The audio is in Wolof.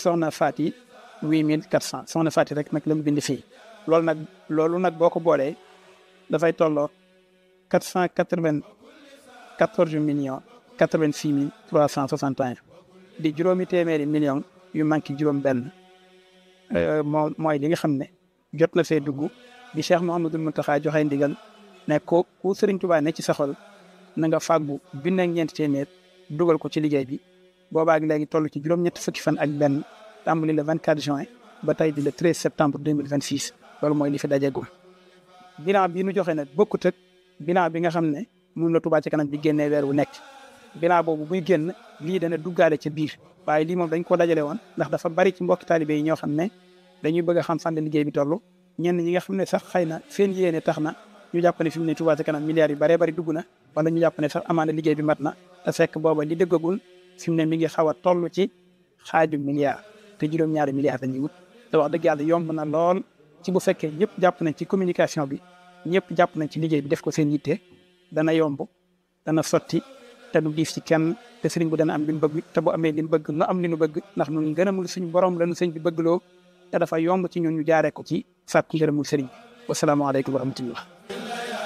soxna Fati huit mille quatre cent soxna Fati rek nag la mu bind fii loolu nag loolu nag boo ko boolee dafay tolloo quatre cent quatre vingt quatorze millions quatre vingt six mille trois cent soixante et un di juróomi téeméeri millions yu manqué juróom benn moo mooy li nga xam ne jot na fee dugg bi Cheikh Mouhamadul Mountakha joxe ndigal ne ko ku Serigne Touba ne ci sa xol na nga fàggu junne ak ñeenti téeméer dugal ko ci liggéey bi boobaag léegi toll ci juróom-ñetti fukki fan ak benn tàmbali le 24 juin ba tey di le 13 septembre 2026 loolu mooy li fi dajegum bilan bii nu joxe nag bokkut ak bilan bi nga xam ne mun la Touba ci kanam bi génnee weer wu nekk bilan boobu buy génn lii dana duggaale ca biir waaye lii moom dañ ko dajale woon ndax dafa bari ci mbokki taalibe yi ñoo xam ne dañuy bëgg a xam fan la liggéey bi toll ñenn ñi nga xam ne sax xëy na seen yéene tax na ñu jàpp ne fi mu ne Touba ci kanam milliards yu baree bari dugg na wala ñu jàpp ne sax amaana liggéey bi mat na te fekk booba li dëggagul fi mu ne mi ngi xaw a toll ci xaaju milliard te juróom-ñaari milliards dañuy wut te wax dëgg yàlla yomb na lool ci bu fekkee ñëpp jàpp nañ ci communication bi ñëpp jàpp nañ ci liggéey bi def ko seen yitte dana yomb dana sotti te du diif ci kenn te sëriñ bu dana am li mu bëgg te bu amee li mu bëgg nu am li nu bëgg ndax ñun ngërëmul suñu borom la nu sëñ bi bëggloo te dafa yomb ci ñun ñu jaaree ko ci sàkku ngërëmul sëriñ bi wasalaamaaleykum wa rahmatullah